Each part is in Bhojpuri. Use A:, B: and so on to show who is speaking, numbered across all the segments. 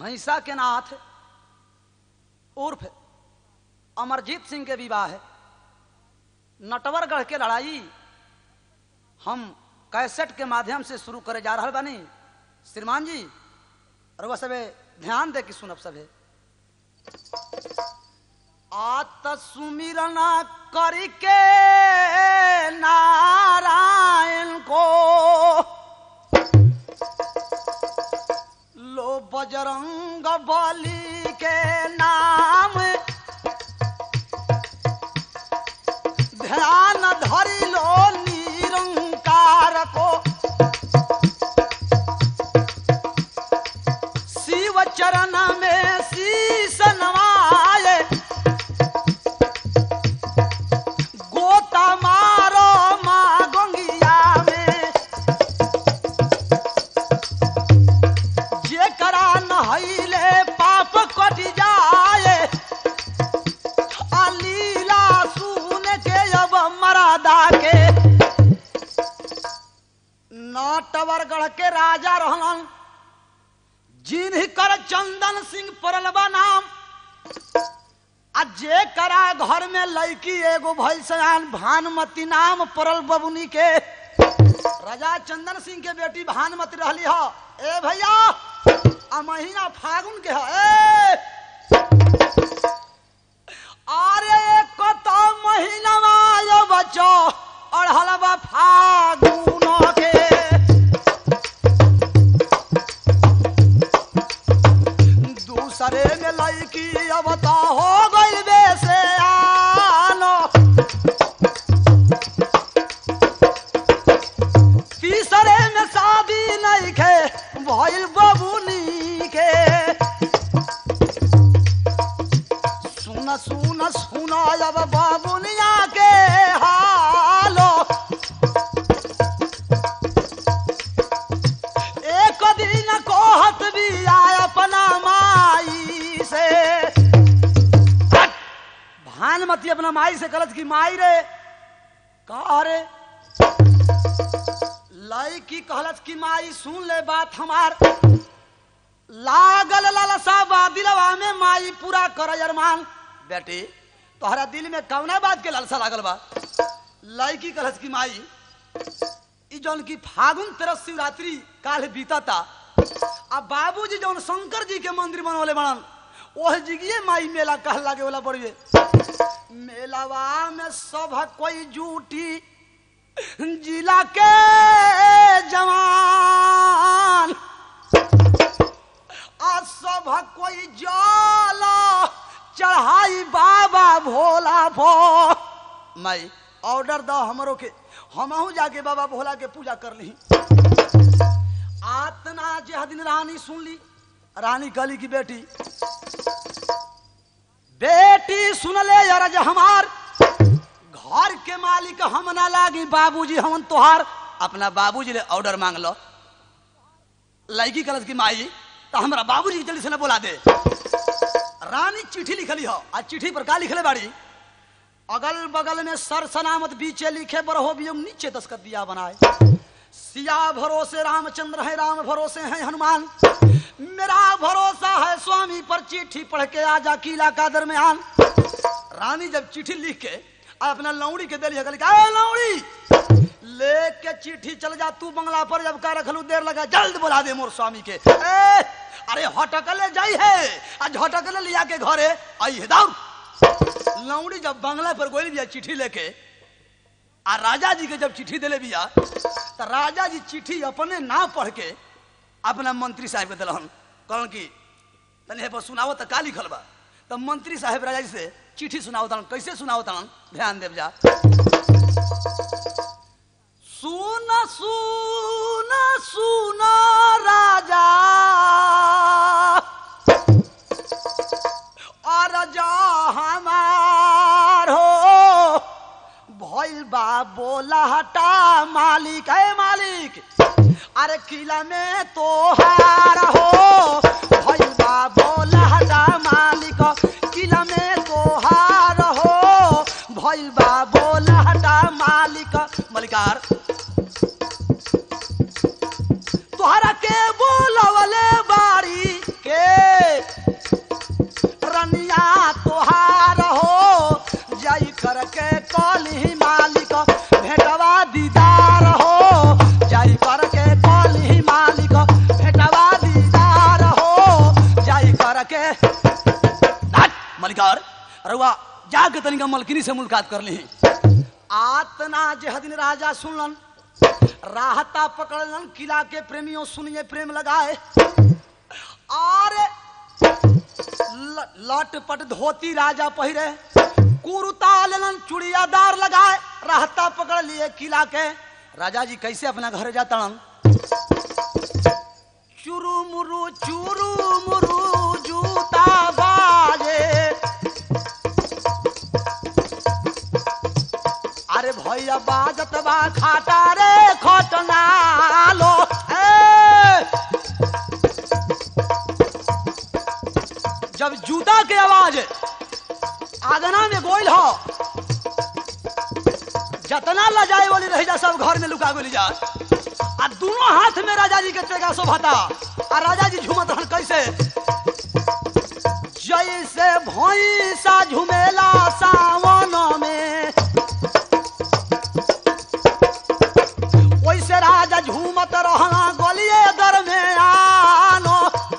A: भैंसा के नाथ उर्फ अमरजीत सिंह के विवाह है नटवरगढ़ के लड़ाई हम कैसेट के माध्यम से शुरू करे जा रहा बानी श्रीमान जी और वह सबे ध्यान दे कि सुनब सबे आत सुमिरना करके नारायण को लो बजरंग बली के नाम ध्यान धरि लो निरंकार को शिव चरण में शीश नवाए गोता मारो माँ गंगिया में जे करा नहैले पाप कट जाए आ लीला सुन के अब मरादा के नटवरगढ़ के राजा रहलन जिन्ह कर चंदन सिंह परलबा नाम आ जे करा घर में लड़की एगो भइल सयान भानुमती नाम परल बबुनी के राजा चंदन सिंह के बेटी भानुमती रहली ह ए भैया आ महीना फागुन के ह ए अरे एक तो महीना आयो बच्चो अढ़लबा फागुन के दूसरे में लड़की अब तो हो गई बेसे आनो तीसरे में शादी नहीं खे भइल बबुनी के सुन सुन सुन अब बबुनिया के हालो एक दिन कहत भी आय अपना माई से भानुमती अपना माई से कहलत कि माई रे का रे लड़की कहलत कि माई सुन ले बात हमार लागल लालसा बा दिलवा में माई पूरा कर अरमान बेटी तोहरा दिल में कौना बात के लालसा लागल बा लड़की कहलत कि माई ई जौन की फागुन तेरह शिवरात्रि काल बीतता आ बाबूजी जौन शंकर जी के मंदिर बनवले बनन ओह जिगिए माई मेला कह लागे वाला बड़िए मेलावा में सब कोई जूटी जिला के जवान आ सब कोई जाला चढ़ाई बाबा भोला भो माई ऑर्डर दो हमरो के हमहू जाके बाबा भोला के पूजा कर ली आतना जे दिन रानी सुन ली रानी कहली की बेटी बेटी सुन ले अरज हमार घर के मालिक हम ना लागी बाबूजी हमन तोहार अपना बाबूजी ले ऑर्डर मांग लो लड़की कलश की माई तो हमरा बाबूजी के जल्दी से ना बोला दे रानी चिट्ठी लिखली हो आज चिट्ठी पर का लिखले बाड़ी अगल बगल में सर सलामत बीचे लिखे बरहो बियम नीचे दस्खत दिया बनाए सिया भरोसे रामचंद्र है राम भरोसे है हनुमान मेरा भरोसा है स्वामी पर चिट्ठी पढ़ के आजा किला का दरमियान रानी जब चिट्ठी लिख के आ अपना लौड़ी के दिली कहली "ए लौड़ी लेके चिट्ठी चल जा तू बंगला पर जब का रखलू देर लगा जल्द बुला दे मोर स्वामी के ए, अरे हटकले जाई है आज हटकले लिया के घरे आई है दौड़ लौड़ी जब बंगला पर गोली बिया चिट्ठी लेके आ राजा जी के जब चिट्ठी दिले बिया तो राजा जी चिट्ठी अपने ना पढ़ के अपना मंत्री साहब के दिलहन कहन कि तनी हे पर सुनाओ तो का लिखल बा तो मंत्री साहब राजा जी से चिट्ठी सुनाओ तन कैसे सुनाओ तन ध्यान देव जा सुन सुन सुन राजा और जा हमार हो भइल बा बोला हटा मालिक है मालिक अरे किला में तो हार हो भइल बा बोला हटा मालिक किला में तो हार हो भइल बा बोला हटा मालिक मलिकार तोहरा के बोलवले बाड़ी के रउआ जाके तनिका मलकिनी से मुलाकात कर ली आतना जे दिन राजा सुनलन राहता पकड़लन किला के प्रेमियों सुनिए प्रेम लगाए और ल- लटपट धोती राजा पहिरे कुरुता लेलन चुड़ियादार लगाए राहता पकड़ लिए किला के राजा जी कैसे अपना घर जातड़न चुरू मुरु चुरू मुरु जूता बाजे अरे भैया बाजत बा खाटा रे खटनालो ए जब जूता के आवाज आगना में गोइल हो जतना लजाए वाली रही जा सब घर में लुका गोली जा आ दोनों हाथ में राजा जी के तेगा शोभाता आ राजा जी झूमत रहन कैसे जैसे भैंसा झुमेला सावन में वैसे राजा झूमत रहना गोलिए दर में आनो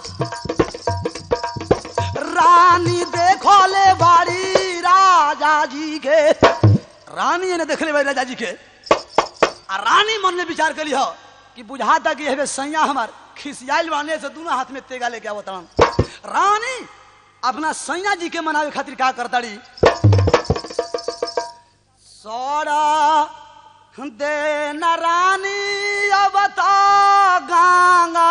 A: रानी देखो ले बाड़ी राजा जी के रानी ने देख ले बाड़ी राजा जी के आ रानी मन में विचार करी हो कि बुझाता कि हेबे सैया हमार खिसियाइल बाने से दोनों हाथ में तेगा लेके आवत रहन रानी अपना सैया जी के मनावे खातिर का करताड़ी सोड़ा दे न रानी अब तो गंगा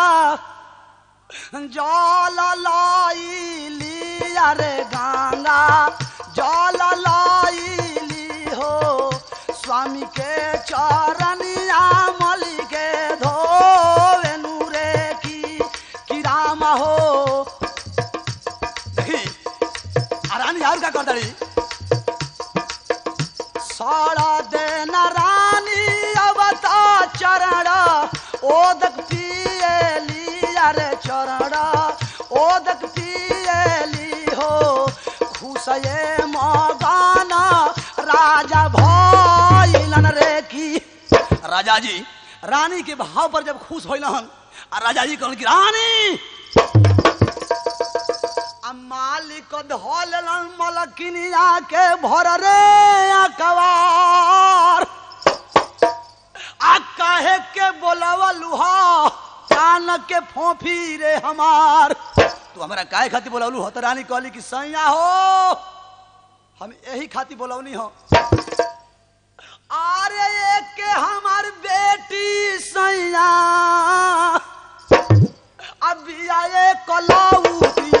A: जल लाई अरे गंगा जल लाई हो स्वामी के चरनिया मली के धोवे नूरे की की राम हो देखी आ रानी और का कर दड़ी साड़ा देन रानी अवता चरण ओदक पियली अरे चरण ओदक पियली हो खुशये मगाना राजा भइलन रे की राजा जी रानी के भाव पर जब खुश होइल हन आ राजा जी कहन कि रानी आ मालिक धोलन मलकिनिया के भर रे अकवार आ काहे के बोलवलू हा कान के फोफी रे हमार तू हमरा काहे खातिर बोलवलू हो तो रानी कहली कि सैया हो हम यही खातिर बोलवनी हो अरे एक के हमार बेटी सैया अभी आए कलौती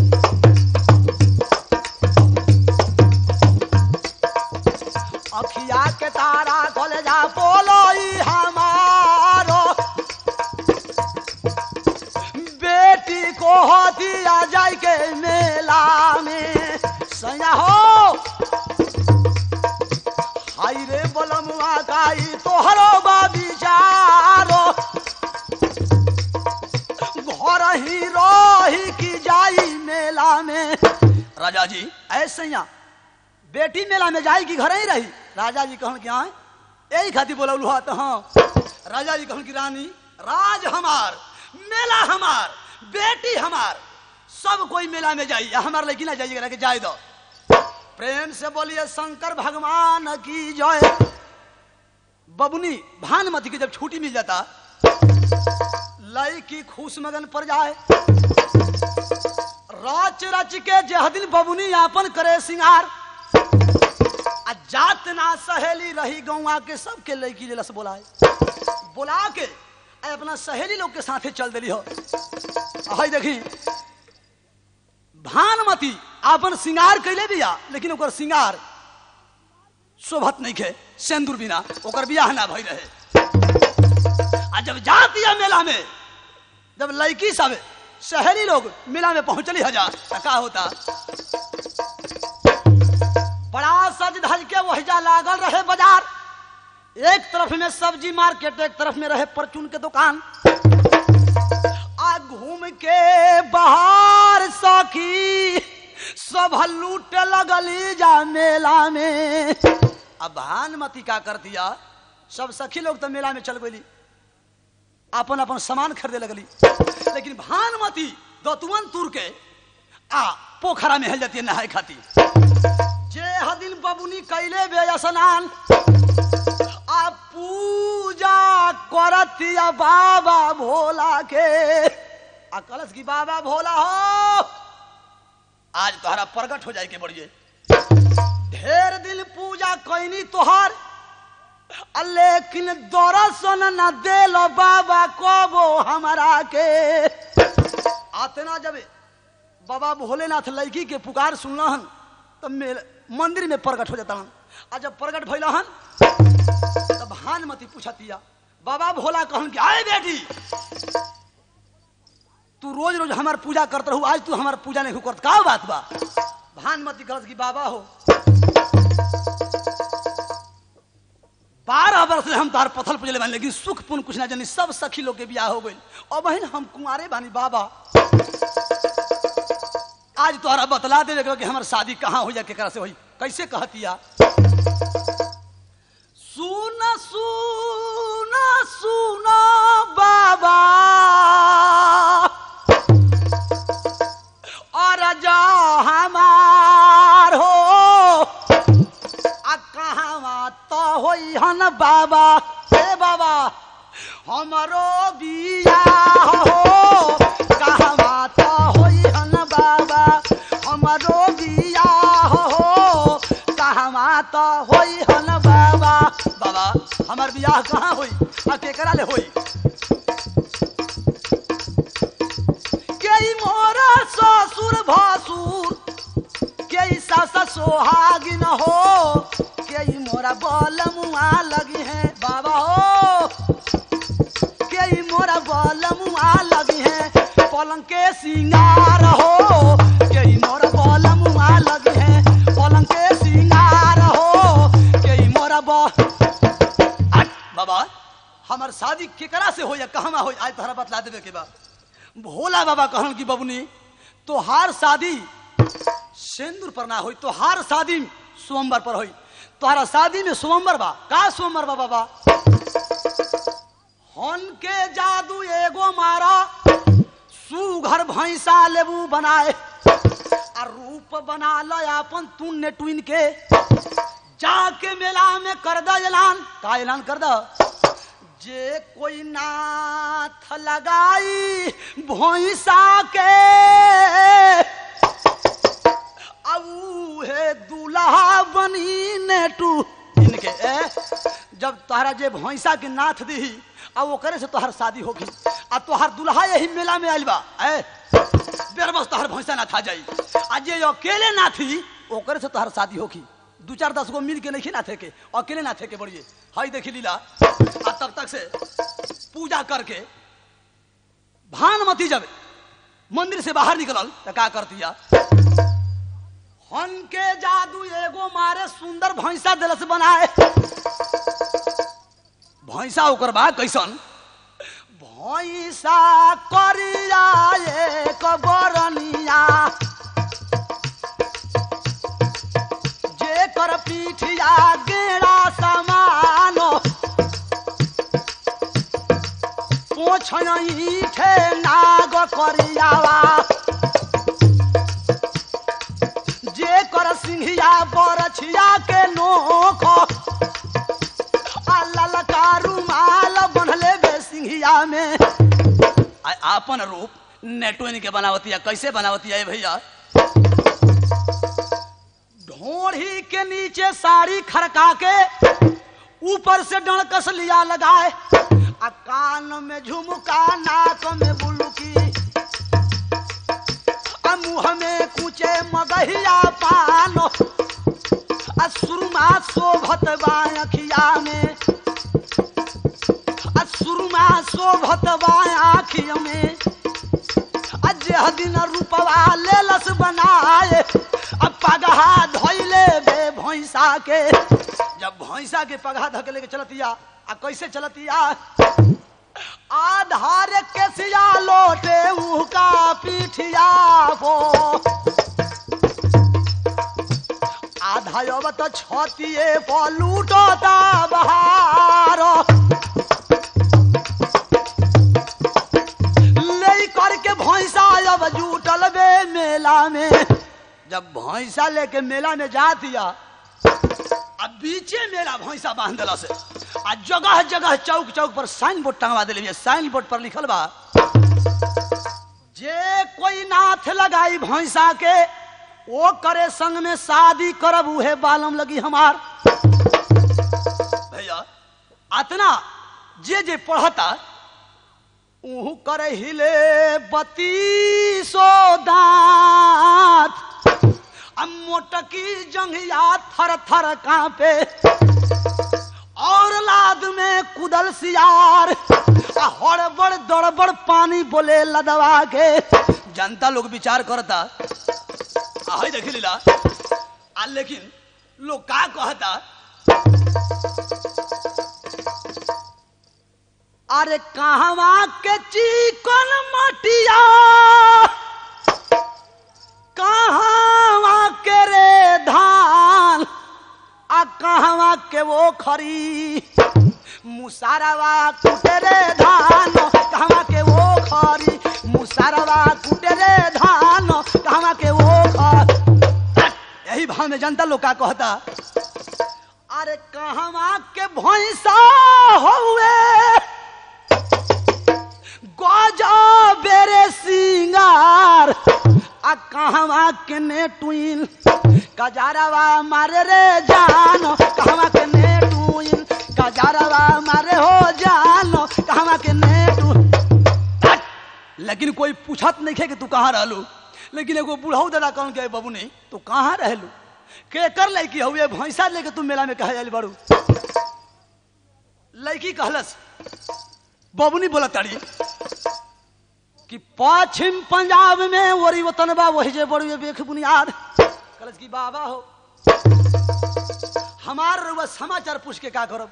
A: अखिया के तारा खोल जा बोलो ई हमारो बेटी को हो दिया जाय के मेला में सैया हो हाय रे बलमुआ गाई तोहरो बाबी जारो घर ही रही की जाई मेला में राजा जी ऐसे यहाँ बेटी मेला में जाई कि घर ही रही राजा जी कहन क्या है यही खातिर बोलौलू हा तो हाँ राजा जी कहन की रानी राज हमार मेला हमार बेटी हमार सब कोई मेला में जाई हमार लेकिन ना जाइएगा कि जाए दो प्रेम से बोलिए शंकर भगवान की जय बबुनी भानुमति की जब छुट्टी मिल जाता लई की खुश मगन पर जाए रच रच के जह दिन बबुनी यापन करे सिंगार आ जात ना सहेली रही गौवा के सबके लड़की जलस बोलाए बोला के आ अपना सहेली लोग के साथे चल दिली हो हई देखी भानुमती अपन सिंगार कैले बिया लेकिन ओकर सिंगार शोभत नहीं खे सेंदूर बिना ओकर बियाह ना भई रहे आ जब जा दिया मेला में जब लड़की सब शहरी लोग मेला में पहुंचली हजार तो का होता बड़ा सज धज के वहीजा लागल रहे बाजार एक तरफ में सब्जी मार्केट एक तरफ में रहे परचून के दुकान आ घूम के बाहर सखी सब लूटे लगली जा मेला में अब भानुमती का कर दिया सब सखी लोग तो मेला में चल गई अपन अपन सामान खरीदे लगली लेकिन भानुमती दतुअन तुर के आ पोखरा में हेल जाती है नहाए खाती एह दिन बबुनी कैले बे स्नान आ पूजा करतिया बाबा भोला के आ कलश की बाबा भोला हो आज तोहरा प्रकट हो जाए के बढ़िए ढेर दिन पूजा कैनी तोहार आ लेकिन दर्शन न देल बाबा कबो हमारा के आतना जब बाबा भोलेनाथ लड़की के पुकार सुनलहन तब मेरे मंदिर में प्रकट हो जाता हन आ जब प्रकट भैल हन तब भानमती पूछतिया बाबा भोला कहन कि आए बेटी तू रोज रोज हमार पूजा करत रहू आज तू हमार पूजा नहीं करत का बात बा भानमती कहत कि बाबा हो बारह वर्ष से हम तार पथल पूजले बानी लेकिन सुख पुन कुछ ना जानी सब सखी लोग के बियाह हो गई और बहन हम कुंवारे बानी बाबा आज तोहरा बतला दे कि हमार शादी कहाँ हो जा केकरा से होई कैसे कहतिया सुन सुन सुन बाबा और जा हमार हो आ कहाँ तो होई हन बाबा हे बाबा हमरो बिया हो कहाँ तो होई हन बाबा हमरो बिया हो कहाँ तो होई हन बाबा बाबा हमार बियाह कहाँ होई आ केकरा ले होई के मोरा ससुर भसुर के सास सोहागिन हो के मोरा बल मुआ लगी है बाबा हो के मोरा बल मुआ लगी है पलंग के सिंगार हो के मोरा बल मुआ लगी है पलंग के सिंगार हो के मोरा ब हट, बाबा हमार शादी केकरा से हो या कहवा हो आज तोहरा बतला देवे के बा भोला बाबा कहन की बबुनी तोहार शादी सिंदूर पर ना होई तोहार शादी सोमवार पर होई तोहरा शादी में सोमवार बा का सोमवार बा बाबा हन के जादू एगो मारा सुघर भैंसा लेबू बनाए आ रूप बना ल अपन तुन्ने टुइन के जाके मेला में कर द ऐलान का ऐलान कर द जे कोई नाथ लगाई भैंसा के अब हे दूल्हा बनी नेटू इनके ए जब तोहरा जे भैंसा के नाथ दी आ ओकरे से तोहर शादी होगी आ तोहर दूल्हा यही मेला में आइल बा ए बेरबस तोहर भैंसा ना था जाई आ जे अकेले ना थी ओकरे से तोहर शादी होगी दू चार दस गो मिल के नहीं ना थे के अकेले ना थे के बढ़िए हई देखी लीला आ तब तक से पूजा करके भानमती जब मंदिर से बाहर निकलल तो का करतिया हन के जादू एगो मारे सुंदर भैंसा दिलस बनाए भैंसा ओकर बा कैसन भैंसा करिया एक बरनिया जेकर पीठिया गेड़ा समान पोछ ईठे नाग करियावा जे कर सिंहिया बरछिया के नोख आ ललका रुमाल बनले बे सिंहिया में आ आपन रूप नेटोइन के बनावतिया कैसे बनावतिया ए भैया ढोढ़ी के नीचे साड़ी खड़का के ऊपर से डणकस लिया लगाए आ कान में झुमका नाक में बुलकी आ मुंह में कुचे मगहिया पान आ सुरमा शोभत बा अखिया में आ सुरमा शोभत बा आखिया में आ जेह दिन रूपवा लेलस बनाए आ पगहा धोइले बे भैंसा के जब भैंसा के पगहा धके लेके चलतिया आ कैसे चलतिया आधार केसिया लोटे उका पीठिया हो आधा अब तो छतिए पलूटता बहार ले करके भैंसा अब जुटल बे मेला में जब भैंसा लेके मेला में जा दिया बीचे मेला भैंसा बांध दिला से आ जगह जगह चौक चौक पर साइन बोर्ड टंगवा दिले साइन बोर्ड पर लिखल बा जे कोई नाथ लगाई भैंसा के वो करे संग में शादी करब उहे बालम लगी हमार भैया अतना जे जे पढ़ता ऊहू करे हिले बत्तीसो दांत आ मोटकी जंघिया थर थर कांपे और लाद में कुदल सियार आ हड़बड़ दड़बड़ पानी बोले लदवा के जनता लोग विचार करता आहे देखी लीला आ लेकिन लोग का कहता अरे कहवा के चिकन मटिया कहवा के रे धान आ कहवा के वो खरी मुसारवा कुटे रे धान कहवा के वो खरी मुसारवा कुटे रे धान कहवा के वो खरी यही भाव में जनता लोग का कहता अरे कहवा के भैंसा हुए गजा बेरे सिंगार आ कहवा के ने टुइन कजारवा मारे रे जान कहवा के ने टुइन कजारवा मारे हो जान कहवा के ने टू लेकिन कोई पूछत नहीं खे कि तू कहाँ रहलू लेकिन एगो बुढ़ऊ दादा कहन के बाबू नहीं तू कहाँ रहलू के कर लड़की हुए भैंसा लेके तू मेला में कहे जाली बड़ू लड़की कहलस बबुनी बोला ताड़ी कि पश्चिम पंजाब में वरी वतन बा वही जे बड़ू बेख बुनियाद कहलस कि बाबा हो हमार रुआ समाचार पूछ के का करब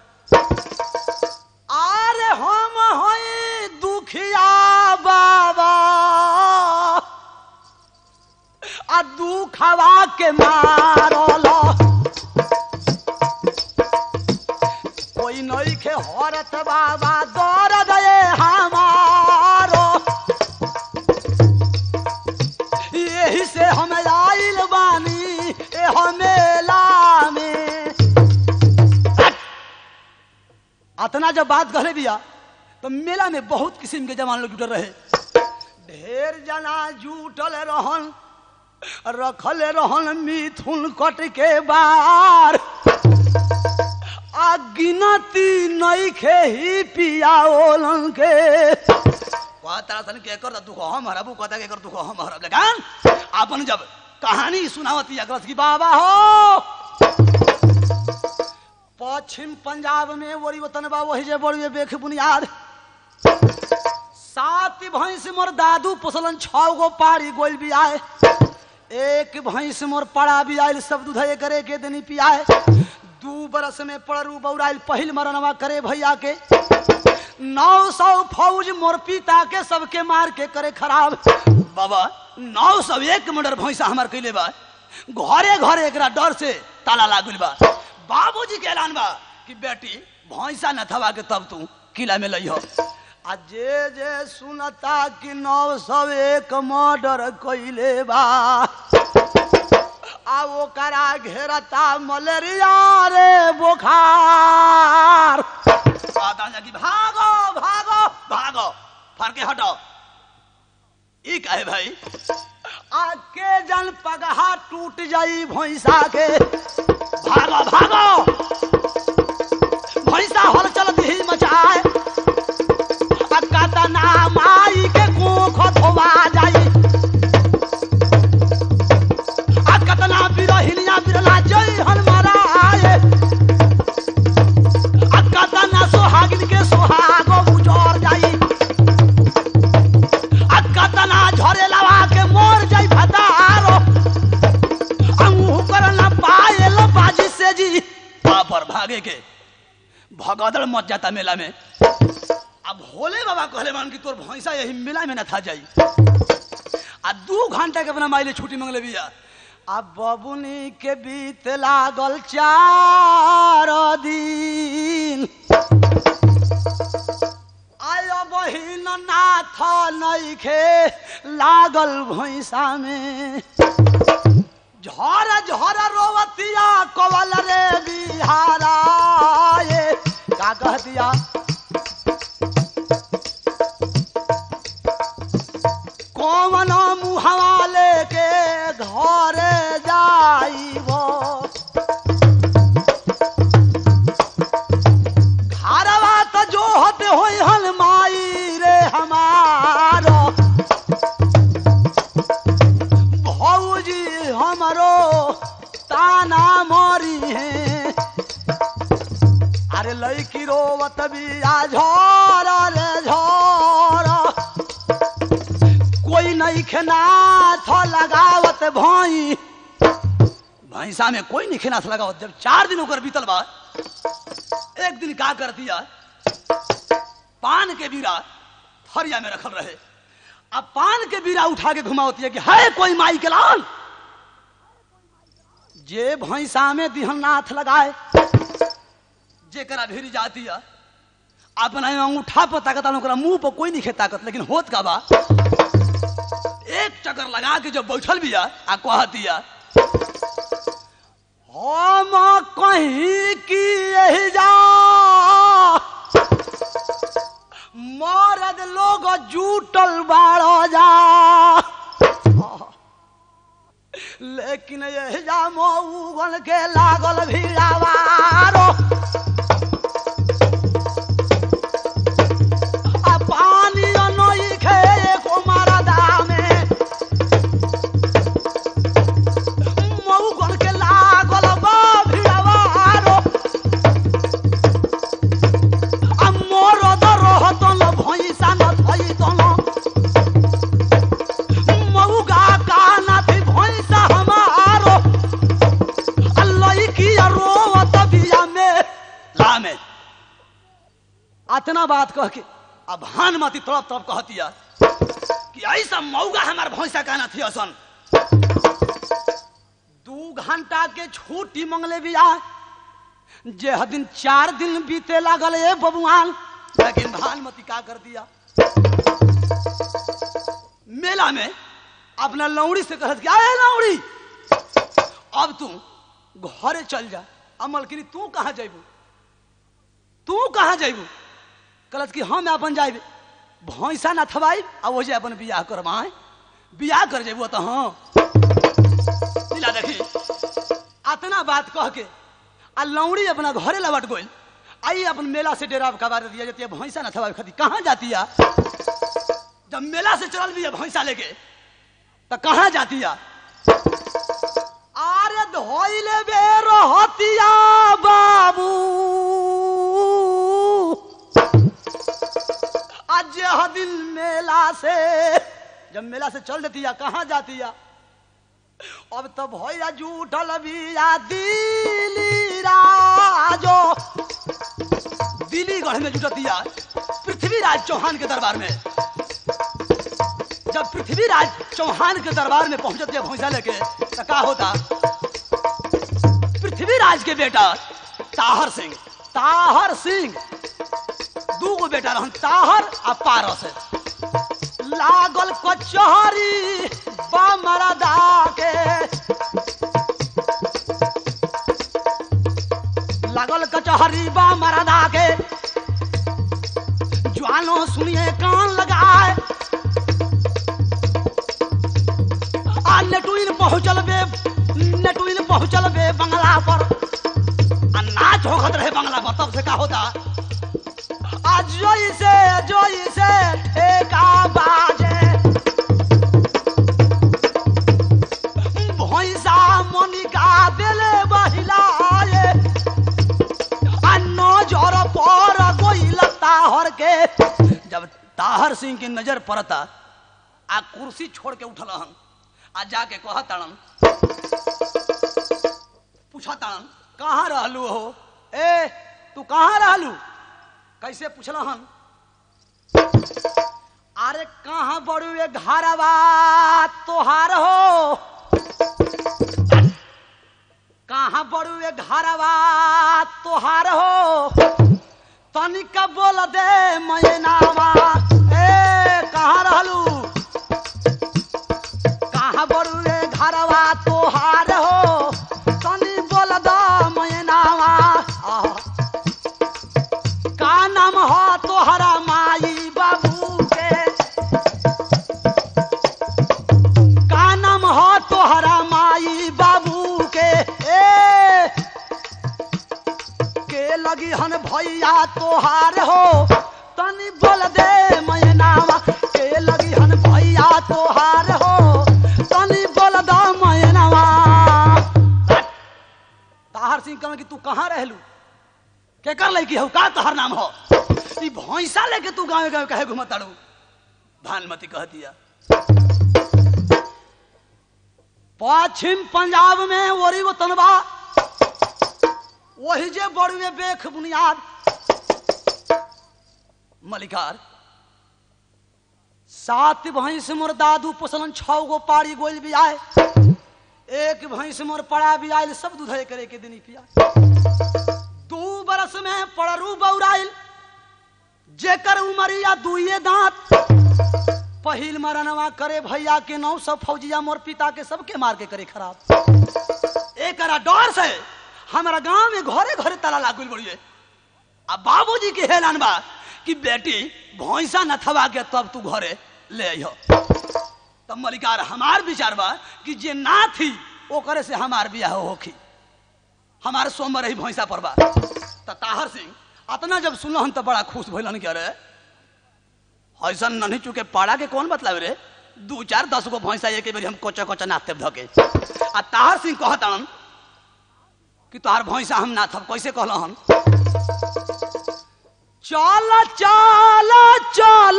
A: अरे हम हई दुखिया बाबा आ दुखवा के मारल कोई नई के हरत बाबा दर्द ये हमारो यही से हम आइल बानी ए मेला में अतना जब बात करे बिया तो मेला में बहुत किस्म के जवान लोग जुटल रहे ढेर जना जुटल रहन रखल रहन मिथुन कट के बार आ गिनती नहीं खे ही पिया ओलन के कहता सन के कर दुख हम हरबू कहता के कर दुख हम हरब लेकिन अपन जब कहानी सुनावती अग्रस की बाबा हो पश्चिम पंजाब में वरी वतन बा वही जे बड़ी बेख बुनियाद सात भैंस मोर दादू पोसलन छह गो पारी गोल भी आए एक भैंस मोर पड़ा भी आयल सब दूध करे के देनी पियाए दू बरस में पड़रू बौराइल पहिल मरनवा करे भैया के नौ सौ फौज मोर पिता के सबके मार के करे खराब बाबा नौ सौ एक मर्डर भैंसा हमार कैले बा घरे घरे एकरा डर से ताला लागल बा बाबूजी के ऐलान बा कि बेटी भैंसा न थवा के तब तू किला में लइहो आ जे जे सुनता कि नौ सौ एक मर्डर कैले बा आ ओकरा घेरता मलेरिया रे बुखार आता जा कि भागो भागो भागो फर के हटो ई काहे भाई आके जन पगहा टूट जाई भैंसा के भागो भागो भैंसा हल चल दी मचाए अक्का ना माई के कोख धोवा जाई आ कतना बिरहिनिया बिरला जय हनुमारा आए आ कतना सोहागिन के सोहागो उजर जाई आ कतना झरे लवा के मोर जाई भतारो अंगू करना पायल बाजी से जी पर भागे के भगदड़ मच जाता मेला में अब भोले बाबा कहले मान कि तोर भैंसा यही मेला में न था जाई आ दू घंटा के अपना माइले छुट्टी मंगले बिया आ बबुनी के बीत लागल चार दिन आयो बहिन नाथ नइखे लागल भैंसा में झर झर रोवतिया कवल रे बिहारा ये का कह दिया कौन मुहवा लेके घर जाइबो घरवा तो जो होते होई हल माई रे हमारो भौजी हमरो ताना मरी है अरे लड़की रोवत बिया झोर रे झोर कोई नहीं खेनाथ लगावत भाई भैंसा में कोई नहीं खेनाथ लगावत जब चार दिन होकर बीतल बा एक दिन का कर दिया पान के बीरा फरिया में रखल रहे अब पान के बीरा उठा के घुमावती है कि है कोई माई के लाल जे भैंसा में दिहन नाथ लगाए जेकरा भिरी जाती है अपना अंगूठा पर ताकत ओकरा मुंह पर कोई नहीं खे ताकत लेकिन होत का बा एक चक्कर लगा के जो बैठल बिया आ कह दिया हम कहीं की यही जा मरद लोग जूटल बाड़ो जा लेकिन यही जा मऊगन के लागल भीड़ावारो आ पानी नई खे को मरदा में मऊगन के लागल बा भीड़ावारो आ मरद रहतन भैंसा न थैतन मऊगा काना थी भैंसा हमारो आ लईकी रोवत बिया में ला में अतना बात कह के अब भानुमती तड़प तड़प कहतिया कि ऐसा मऊगा हमार भैंसा कहना थी असन दू घंटा के छुट्टी मंगले बिया जे दिन चार दिन बीते लागल ए बबुआन लेकिन भानुमती का कर दिया मेला में अपना लौड़ी से कहत क्या है लौड़ी अब तू घरे चल जा अमल करी तू कहाँ जाइबू तू कहाँ जाइबू कहलत कि हम अपन जाइब भैंसा ना थबाई आ वो जे अपन बियाह करवाए बियाह कर जेबू तो हाँ लीला देखी अतना बात कह के आ लौड़ी अपना घरे लौट गइल आई अपन मेला से डेरा कबार दिया जाती है भैंसा ना थबाई खाती कहाँ जाती है जब मेला से चल भी है भैंसा लेके तो कहाँ जाती है आरे धोइले बे रहतिया बाबू आज दिन मेला से जब मेला से चल देती है कहाँ जाती है अब तो भैया जूठल बिया दिली राजो दिल्लीगढ़ में जुटतिया पृथ्वीराज चौहान के दरबार में जब पृथ्वीराज चौहान के दरबार में पहुंचती है भैंसा लेके तो क्या होता पृथ्वीराज के बेटा ताहर सिंह ताहर सिंह दू गो बेटा रहन ताहर आ पारस लागल कचहरी बमरदा के लागल कचहरी बमरदा के ज्वानो सुनिए कान लगाए आ नेटुइन पहुंचल बे नेटुइन पहुंचल बे बंगला पर आ नाच होखत रहे बंगला पर तब से का होता आ जोई से जोई से ठेका बाजे भैंसा मोनिका देले बहिलाए आ नजर पर गोइल ताहर के जब ताहर सिंह की नजर पड़ता आ कुर्सी छोड़ के उठल हन आ जाके कह ताड़न पूछा ताड़न कहाँ रहलू हो ए तू कहाँ रहलू कैसे पूछल हन अरे कहाँ बड़ू ये घरवा तोहार हो कहाँ बड़ू ये घरवा तोहार हो तनिक बोल दे मैनावा ए कहाँ रहलू कहाँ बड़ू ये घरवा तोहार भैया तोहार हो तनी बोल दे मैनावा के लगी हन भैया तोहार हो तनी बोल दो मैनावा ताहर सिंह कहन कि तू कहाँ रहलू के कर लैकी हो का तोहर नाम हो ई भैंसा लेके तू गाँव गाँव कहे घुमताड़ू भानुमती कह दिया पश्चिम पंजाब में ओरी वो तनबा वही जे बड़ुए बेख बुनियाद मलिकार सात भैंस मोर दादू पोसलन छह गो पाड़ी गोल भी आए एक भैंस मोर पड़ा भी आयल सब दूधे करे के दिन पिया दू बरस में पड़रू बौराइल जेकर उमरिया दुइये दांत पहिल मरनवा करे भैया के नौ सब फौजिया मोर पिता के सबके मार के करे खराब एक डर से हमारा गांव में घरे घरे ताला लागल बड़िए अब बाबूजी के हेलान बा कि बेटी भैंसा न थवा के तब तू घरे ले अइह तब मलिकार हमार विचार बा कि जे ना थी ओकरे से हमार बियाह होखी हमारे सोमवार रही भैंसा पर बा त ताहर सिंह अतना जब सुनलन तो बड़ा खुश भइलन कि अरे ऐसा नहीं चुके पाड़ा के कौन बतलावे रे दू चार दस गो भैंसा एक बेरी हम कोचा कोचा नाथते धके आ ताहर सिंह कहतन कि तोहार भैंसा हम नाथब कैसे कहल हम चल चल चल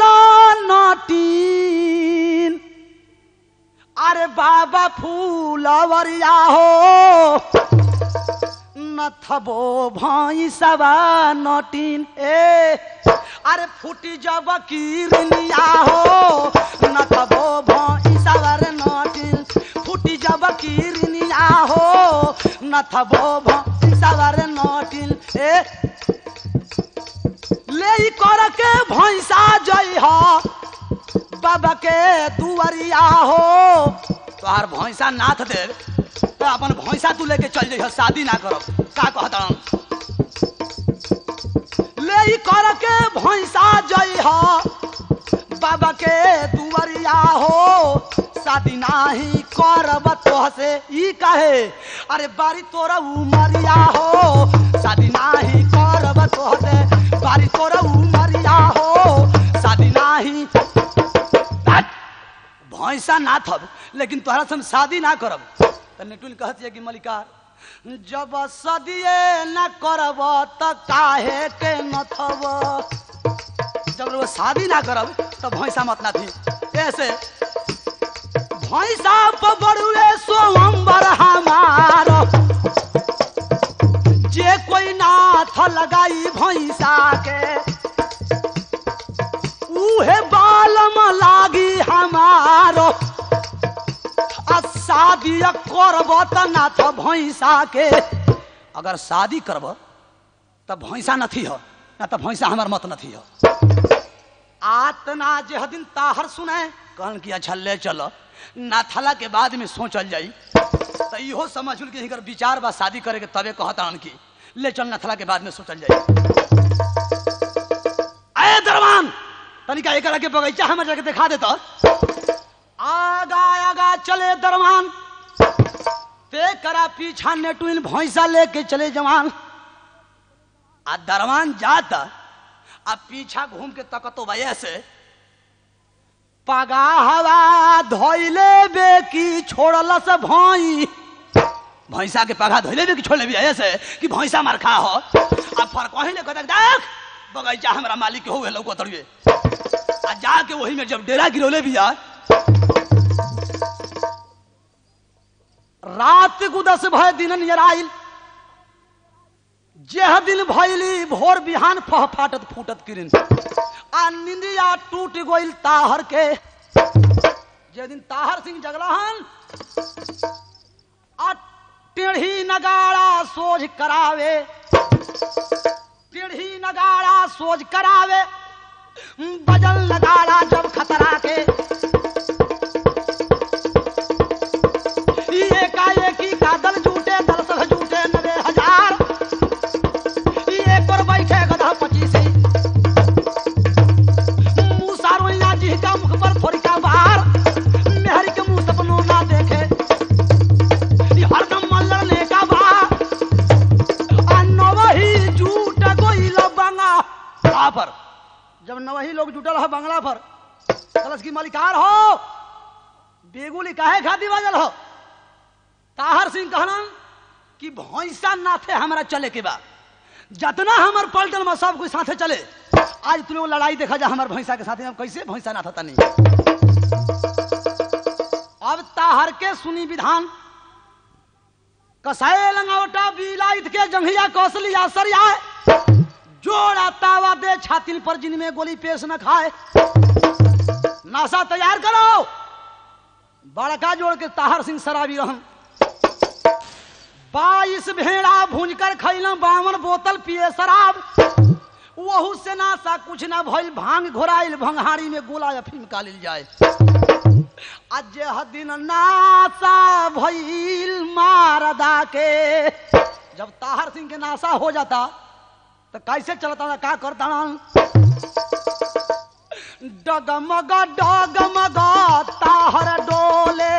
A: नटीन अरे बाबा फूलवरिया हो नथबो भैंसवा नटीन ए अरे फूटी जब किरनिया हो नथबो भैंसवा रे नटीन फूटी जब किरनिया हो नथबो भैंसवा रे नटीन ए ले कर के भैंसा जई हो बाबा के दुआरिया हो तोहार भैंसा नाथ दे तो अपन भैंसा तू लेके चल जइह शादी ना करब का कहता ले कर के भैंसा जई हो बाबा के दुआरिया हो शादी नाही करब तोह से ई कहे अरे बारी तोरा उमरिया हो शादी नाही करब तोह से बारी तोरा उमरिया हो शादी नाही भैंसा ना थब लेकिन तोहरा से हम शादी ना करब त नेटुल कहत है कि मलिकार जब सदिए न करब त काहे के न थब जब वो शादी ना करब तो भैंसा मत ना थी ऐसे भैंसा बड़ुए सोमबर हमार जे कोई नाथ लगाई भैंसा के उहे बालम लागी हमारो आ शादी करब त नाथ भैंसा के अगर शादी करब त भैंसा नथी हो ना त भैंसा हमार मत नथी हो आतना जे दिन ताहर सुने कहन कि अच्छा ले चलो नाथला के बाद में सोचल जाई तो इहो समझ कि हिकर विचार बा शादी करे के तबे कहता कि ले चल नथला के बाद में सोचल जाई अरे दरमान तनिका एक के बगीचा हमें जाके दिखा देता आगा आगा चले दरमान ते करा पीछा नेटुइन भैंसा लेके चले जवान आ दरवान जाता आ पीछा घूम के तकतो भैया से पगा हवा धोइले बे की छोड़ल से भई भैंसा के पगा धोइले बे की छोड़ले भी ऐसे कि भैंसा मार खा हो आ फर कहिले कहता देख बगैचा हमरा मालिक के होवे लौको तड़िए आ जाके वही में जब डेरा गिरौले भी आ रात गुदस भय दिन नियर आइल जेह दिन भैली भोर बिहान फह फाटत फूटत किरिन आ निंदिया टूट गइल ताहर के जे दिन ताहर सिंह जगलहन आ टेढ़ी नगाड़ा सोझ करावे टेढ़ी नगाड़ा सोझ करावे बजल नगाड़ा जब खतरा के ई एकाएकी का दल जूटे दल सब जूटे नबे हजार ई एक पर बैठे गधा पच्चीस मुंह सारोइया जी का मुख पर थोड़ी का बाहर मेहरी के मुंह सपनों ना देखे ई हरदम मल्लर ने का बा आ नवही झूठ गोइल काहे खाती बाजल हो ताहर सिंह कहलन कि भैंसा नाथे हमरा चले के बा जतना हमर पलटन में सब कोई साथे चले आज तुम लोग लड़ाई देखा जा हमर भैंसा के साथे हम कैसे भैंसा नाथा तनी अब ताहर के सुनी विधान कसाए लंगावटा बिलाइत के जंघिया कौशलिया सरिया जोड़ा तावा दे छातिन पर जिनमें गोली पेश न खाए नासा तैयार करो बड़का जोड़ के ताहर सिंह शराबी रहन बाईस भेड़ा भूंज कर खैला बावन बोतल पिए शराब वहू से नासा कुछ ना भइल भांग घोराइल भंगारी में गोला अफीम कालिल जाए आज दिन नासा भइल मारदा के जब ताहर सिंह के नासा हो जाता तो कैसे चलता था का करता डगमग डगमग ताहर डोले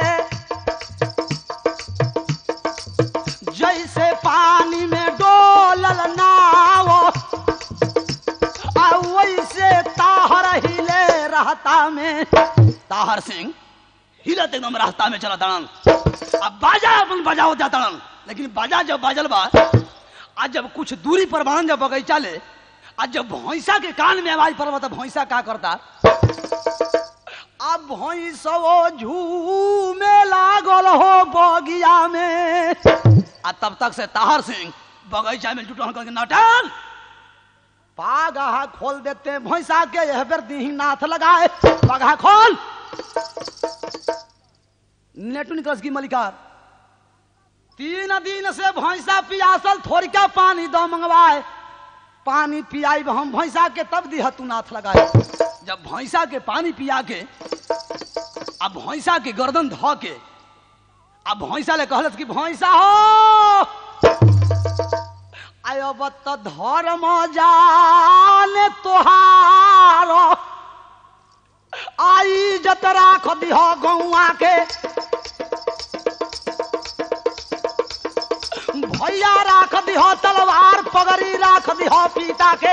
A: जैसे पानी में डोलल नाव आ वैसे ताहर हिले रहता में ताहर सिंह हिलत एकदम रास्ता में चला तड़न अब बाजा अपन बजाओ जा तड़न लेकिन बाजा जब बाजल बा आज जब कुछ दूरी पर बाण जब बगीचा ले आज जब भैंसा के कान में आवाज पड़ल तो भैंसा का करता अब भैंसो झूमे लागल हो बगिया में आ तब तक से ताहर सिंह बगीचा में जुटल करके नाटक पागा खोल देते हैं भैंसा के यह बेर दीही नाथ लगाए पगा खोल नेटू निकल की मलिकार तीन दिन से भैंसा पियासल थोड़ी का पानी दो मंगवाए पानी पियाई हम भैंसा के तब दिह तू नाथ लगाए जब भैंसा के पानी पिया के अब भैंसा के गर्दन ध के अब भैंसा ले कहलत कि भैंसा हो आयो बत धर्म जाने तोहार आई जत राख दिह गौआ के भैया राख दिह तलवार पगड़ी राख दिह पीता के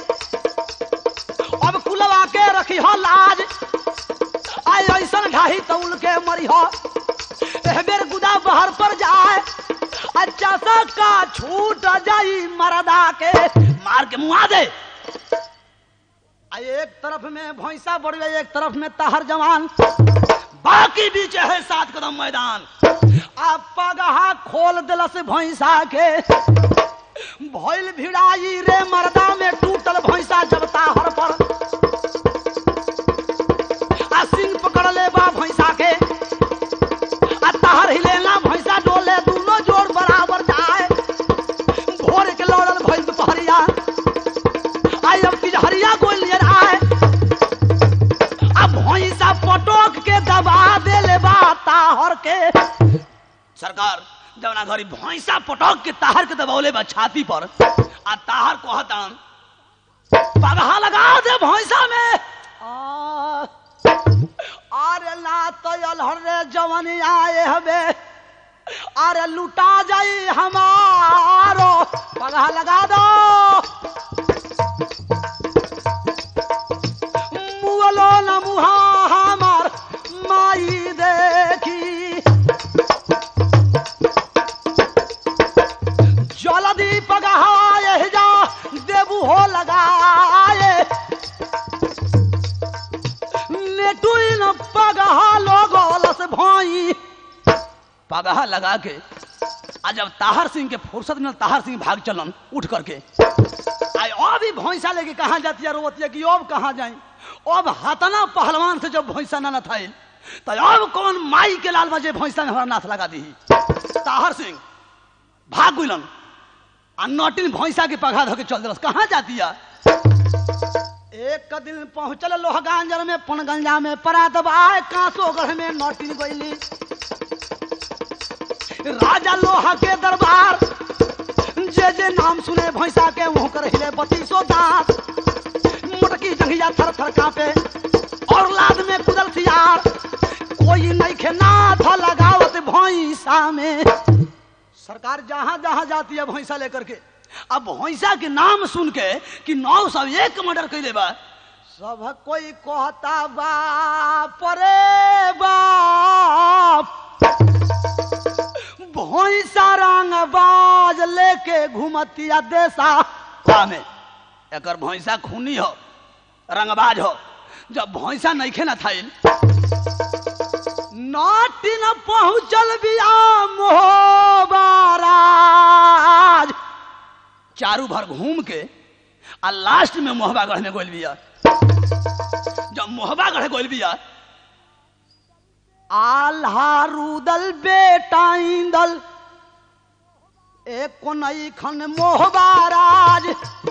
A: अब कुलवा के रखी हो लाज आई ऐसन ढाही तौल के मरी हो बेर गुदा बहर पर जाए अच्छा सा का छूट जाई मरदा के मार के मुआ दे आ एक तरफ में भैंसा बढ़ गई एक तरफ में ताहर जवान बाकी बीच है सात कदम मैदान आ पगहा खोल दिलस भैंसा के भइल भिड़ाई रे मरदा में टूटल भैंसा जब ताहर पर आ सिंह पकड़ ले बा भैंसा के आ ताहर हिलेला भैंसा डोले दोनों जोड़ बराबर जाए भोर के लौड़ल भइल दुपहरिया आई अब किजहरिया गोल लिए आए अब भैंसा पटोक के दबा दे ले बा ताहर के सरकार जवना घरी भैंसा पटोक के ताहर के दबौले बा छाती पर आ ताहर कहतन पगहा लगा दे भैंसा में आ, अरे ला तो अलहर रे जवन आए हबे अरे लुटा जाई हमारो पगहा लगा दो मुअलो न मुहा हमार माई देखी जल्दी पगहाए जा देबू हो लगाए नेटुई न पगहा लोगोलस भाई पगहा लगा के आ जब ताहर सिंह के फुर्सत में ताहर सिंह भाग चलन उठ करके आई अब ही भैंसा लेके कहाँ जाती है रोवती है कि अब कहाँ जाए अब हतना पहलवान से जब भैंसा ना था तो अब कौन माई के लाल बजे भैंसा में हमारा नाथ लगा दी ताहर सिंह भाग गुलन आ नटिन भैंसा के पघा धो के चल दिलस कहाँ जाती है एक दिन पहुंचल लोहगांजर में पनगंजा में परात बाय कांसो गढ़ में नटिन गईली राजा लोहा के दरबार जे जे नाम सुने भैंसा के मुंह कर हिले बत्तीसो दांत मुटकी जंघिया थर थर कांपे और लाद में कुदल सियार कोई नहीं खे नाथ लगावत भैंसा में सरकार जहां जहां जाती है भैंसा लेकर के अब भैंसा के नाम सुन के कि नौ सौ एक मर्डर कैले बा सब कोई कहता बाप रे बाप भैंसा रंग बाज लेके घुमतिया देशा में एकर भैंसा खूनी हो रंगबाज हो जब भैंसा नइखे न थाइल नाटी न पहुंचल बिया मोहबाराज चारू भर घूम के आ लास्ट में मोहबागढ़ में गोल बिया जब मोहबागढ़ गोल बिया आल्हा रुदल बेटा इंदल एक नई खन मोहबाराज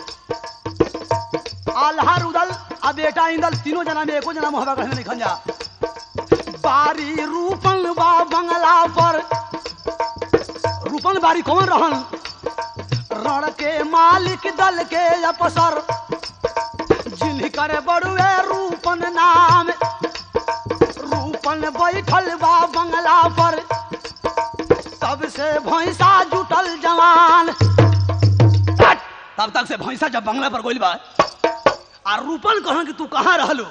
A: आल्हा रुदल आ बेटा इंदल तीनों जना में एको जना मोहबागढ़ में निखन जा बारी रूपन बा बंगला पर रूपन बारी कौन रहन रण के मालिक दल के अफसर जिनकर बड़ुए रूपन नाम रूपन बैठल बा बंगला पर तब से भैंसा जुटल जवान तब तक से भैंसा जब बंगला पर गोल बा आ रूपन कहन कि तू कहाँ रहलू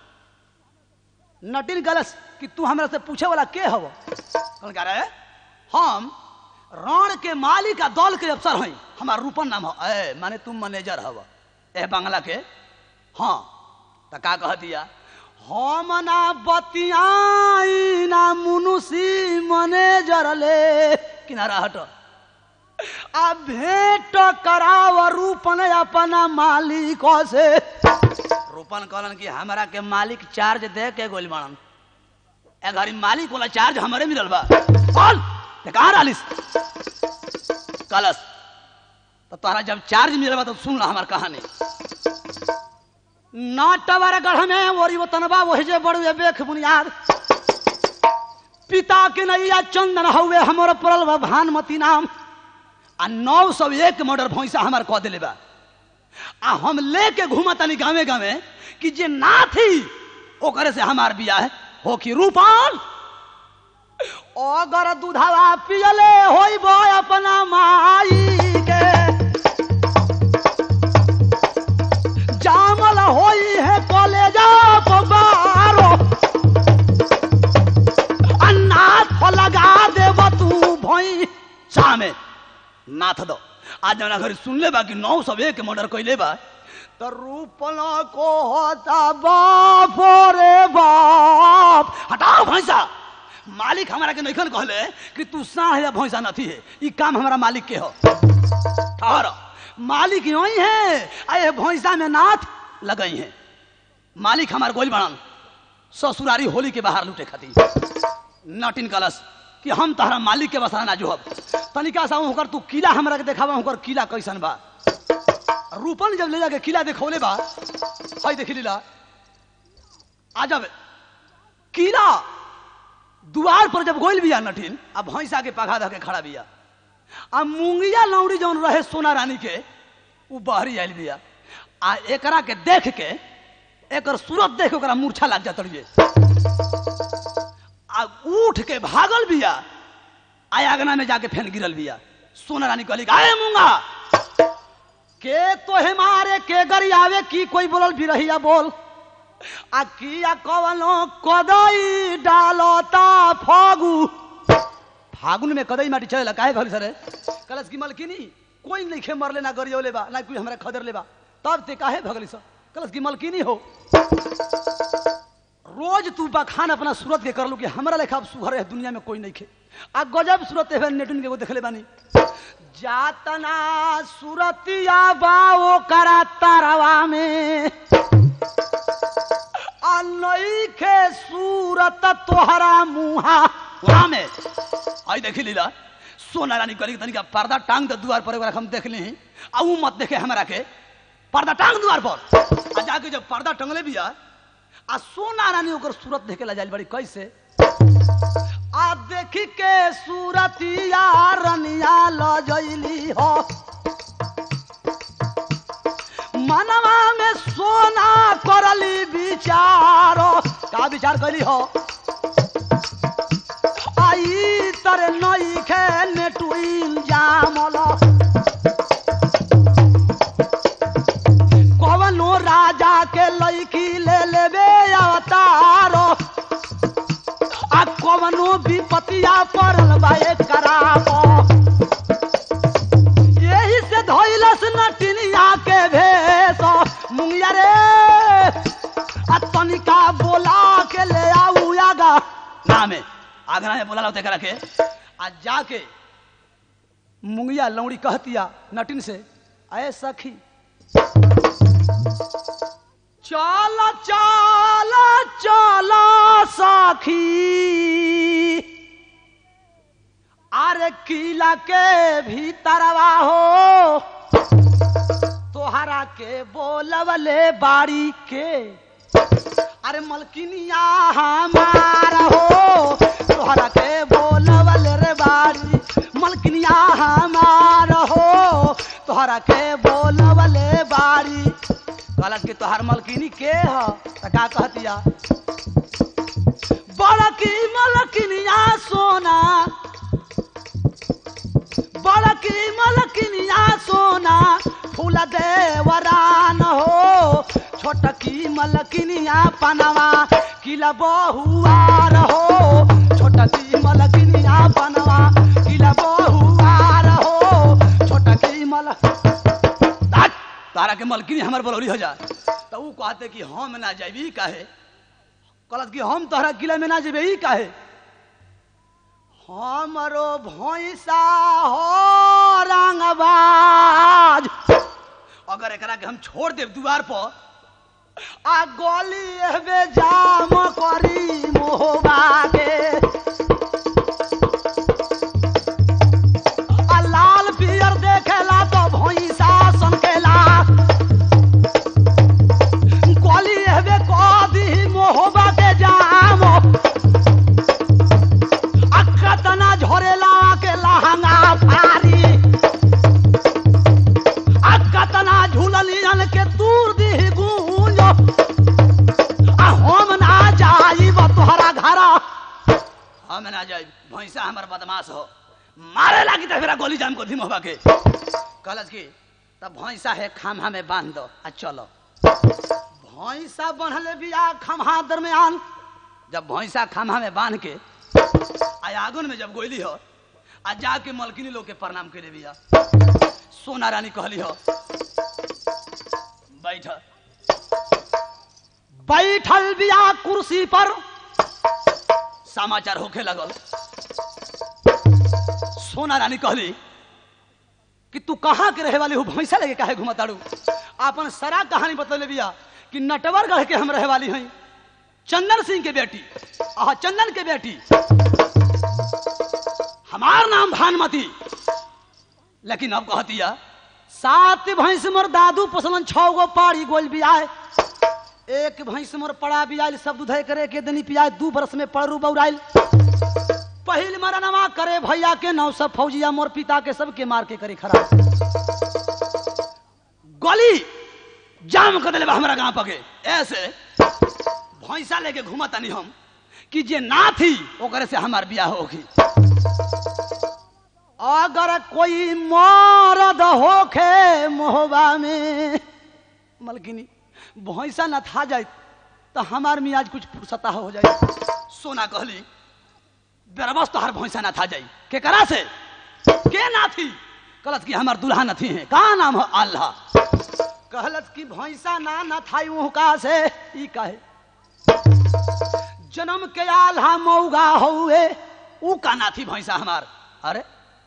A: नटिन गलस कि तू हमरा से पूछे वाला के हव कौन कह रहे हम रण के मालिक आ दल के अफसर हई हमार रूपन नाम हो ए माने तुम मैनेजर हव ए बंगला के हाँ तो का कह दिया हम ना बतियाई ना मुनुसी मैनेजर ले किनारा हट आ भेंट कराव रूपन अपना मालिक से रूपन कहलन कि हमरा के मालिक चार्ज दे के गोल बनन ए घरी मालिक वाला चार्ज हमरे मिलल बा बोल ते कहाँ रहलिस कलस तो तोहरा जब चार्ज मिलल बा तो सुन ला हमार कहानी नाटवर गढ़ में ओरी वतनबा वही जे बड़ुए बेख बुनियाद पिता के नैया चंदन हउए हमर पड़ल बा भानमती नाम आ नौ सौ एक मर्डर भैंसा हमार कह दिले बा आ हम लेके घूमतानी गावे गावे कि जे ना थी ओकरे से हमार बियाह हो कि रूपाल अगर दूधवा पियले होई बो अपना माई के जामल होई है कॉलेजा पबारो अन्नाथ लगा देब तू भई सामे नाथ दो आज जना घर सुन ले बा कि नौ सौ एक मर्डर कैले बा तो रूपना को होता बाप रे बाप हटाओ भैंसा मालिक हमारा के नैखन कहले कि तू साह या भैंसा नथी है ई काम हमारा मालिक के हो ठहर मालिक यही है आए भैंसा में नाथ लगई है मालिक हमार गोल बनल ससुरारी होली के बाहर लूटे खातिर नटिन कलश कि हम तहरा मालिक के बसाना जोहब तनिका सा होकर तू किला हमरा के देखावा होकर किला कैसन बा रूपन जब ले जाके किला देखौले बा हई देखी लीला आ जब किला दुआर पर जब गोल बिया नटिन आ भैंसा के पघा धके खड़ा बिया आ मुंगिया लौड़ी जौन रहे सोना रानी के उ बहरी आयल बिया आ एकरा के देख के एकर सूरत देख ओकरा मूर्छा लग जात रहिए आ उठ के भागल बिया आ आगना में जाके फेन गिरल बिया सोना रानी कहली आए मूंगा के तोहे मारे के गरियावे की कोई बोलल बिरहिया बोल आ किया कवनो कदई डालता फागु फागुन में कदई माटी चलेला काहे कहली सरे कलस की मलकिनी कोई नहीं खे मरले ना गरियोले बा ना कोई हमरा खदर लेबा तब ते काहे भगली सर कलस की मलकिनी हो रोज तू बखान अपना सूरत के करलू कि हमरा लेखा अब सुघर है दुनिया में कोई नहीं खे आ गजब सूरत है नेटुन के वो देखले बानी जातना सूरतिया बाओ करा तारवा में आ नई खे सूरत तोहरा मुहा वहां में आई देखी लीला सोना रानी करी तनिका पर्दा टांग दे दुआर पर एक हम देख ली आ ऊ मत देखे हमरा के पर्दा टांग दुआर पर आ जाके जब पर्दा टंगले बिया आ सोना रानी ओकर सूरत देखे ला जाइल बड़ी कैसे आ देखी के सूरतिया रनिया लजैली हो मनवा में सोना करली विचारो का विचार कैली हो आई तर नई खे नेटुइल जामल कवनो राजा के लईकी नजरिया पड़ल बा एकरा पर यही से धोइलस नटिनिया के भेष मुंगिया रे आ तनिका बोला के ले आऊ आगा ना में आगना में बोला होते करा के आ जाके मुंगिया लौड़ी कहतिया नटिन से अय सखी चल चल चल सखी अरे किला के भीतरवा हो तोहरा के बोलवले बाड़ी के अरे मलकिनिया हमार हो तोहरा के बोलवले रे बाड़ी मलकिनिया हमार हो तोहरा के बोलवले बाड़ी कहलत कि तोहार मलकिनी के ह त का कहतिया बड़की मलकिनिया सोना बड़की मलकिनिया सोना फूल देवरान हो छोटकी मलकिनिया पनवा किला बहुआर हो छोटकी मलकिनिया पनवा किला बहुआर हो छोटकी मल हट! तारा के मलकिनी हमर बलौरी हो जा तो ऊ कहते कि हम ना जाबी काहे कहलत कि हम तोहरा किला में ना जेबे ई काहे हमरो भैंसा हो रंगबाज अगर एकरा के हम छोड़ देब दुआर पर आ गली एहबे जाम करी मोहबा के आ लाल पियर देखेला तो भैंसा सनकेला गली एहबे कदी मोहबा के जाम अकतना झोरेला के लहंगा फारी अकतना झूललियन के दूर दी गूंज आ हम ना जाइब तोहरा घर हम ना जाइब भैंसा हमर बदमाश हो मारे लागी त फेरा गोली जाम को धीम होबा के कहलस की तब भैंसा है खाम्हा में बांध दो आ चलो भैंसा बनले बिया खम्हा दरमियान जब भैंसा खम्हा में बांध के आ आगन में जब गोइली हो आ जाके मलकिनी लोग के प्रणाम करे बिया सोना रानी कहली हो बैठ बैठल बिया कुर्सी पर समाचार होखे लगल सोना रानी कहली कि तू कहाँ के रहे वाली हो भैंसा लेके काहे घुमताड़ू आपन सारा कहानी बतले बिया कि नटवरगढ़ के हम रहे वाली हई चंदन सिंह के बेटी आह चंदन के बेटी हमार नाम भानुमती लेकिन अब कहतिया सात भैंस मोर दादू पोसलन छह गो पाड़ी गोल बियाए एक भैंस मोर पड़ा बियाल सब दूधे करे के दनी पियाए दू बरस में पड़रू बौराइल पहिल मरनवा करे भैया के नौ सब फौजिया मोर पिता के सबके मार के करे खराब गली जाम कर दिले बा हमरा गांव पके ऐसे भैंसा लेके घूमतानी हम कि जे ना थी ओकरे से हमार बियाह होगी अगर कोई मरद होखे मोहबा में मलकिनी भैंसा न था जाए तो हमार मियाज कुछ फुर्सता हो जाए सोना कहली बेरबस तो हर भैंसा ना था जाई के करा से के ना थी कहलत कि हमार दुल्हा न थी है का नाम हो अल्लाह कहलत कि भैंसा ना न थाई वह का से ई कहे जन्म के आल्हा मौगा हुए ऊ का ना थी भैंसा हमार अरे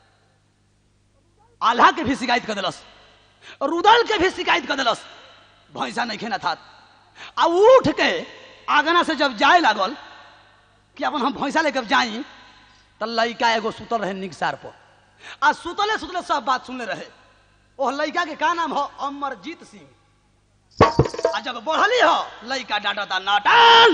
A: आल्हा के भी शिकायत कर दिलस रुदल के भी शिकायत कर दिलस भैंसा नहीं खेना था आ उठ के आगना से जब जाए लागल कि अपन हम भैंसा लेकर जाई तो लड़का एगो सुतल रहे निगसार पर आ सुतले सुतले सब बात सुनले रहे ओह लड़का के का नाम हो अमरजीत सिंह आ जब बढ़ली हो लड़का डांटता नाटन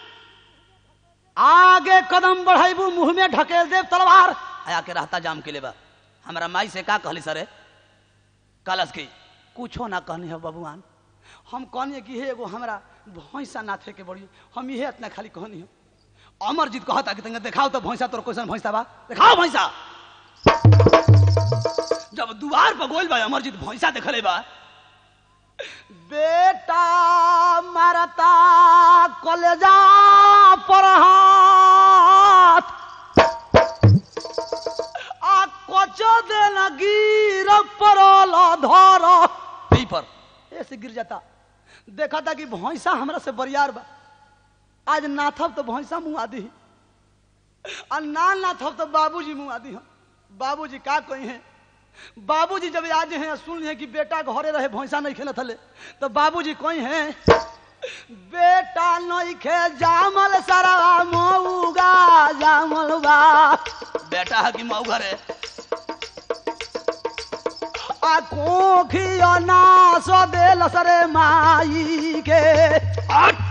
A: आगे कदम बढ़ेबू मुंह में ढकेल देव तलवार आया के रहता जाम के लेबा हमरा माई से का कहली सरे कलश की कुछो ना कहनी हो बबुआन हम कहनी कि हे एगो हमरा भैंसा ना थे के बड़ी हम इहे इतना खाली कहनी हो अमरजीत कहता कि तंगे देखाओ तो भैंसा तोर क्वेश्चन भैंसा बा देखाओ भैंसा जब दुआर पर गोल बा अमरजीत भैंसा देखले बा बेटा मरता कलेजा पर हाथ दे न गिर परल धर यही पर ऐसे गिर जाता देखा था कि भैंसा हमरा से बरियार बा आज नाथब तो भैंसा मुँह आदि और ना नाथब तो बाबूजी मुँह आदि हम बाबूजी का कोई है बाबूजी जब आज हैं सुन हैं कि बेटा घरे रहे भैंसा नहीं खेलत हले तो बाबूजी कोई हैं बेटा नहीं खे जामल सारा मऊगा जामल बा बेटा है कि मऊ घरे आ कोखियो ना सो देल सरे माई के हट!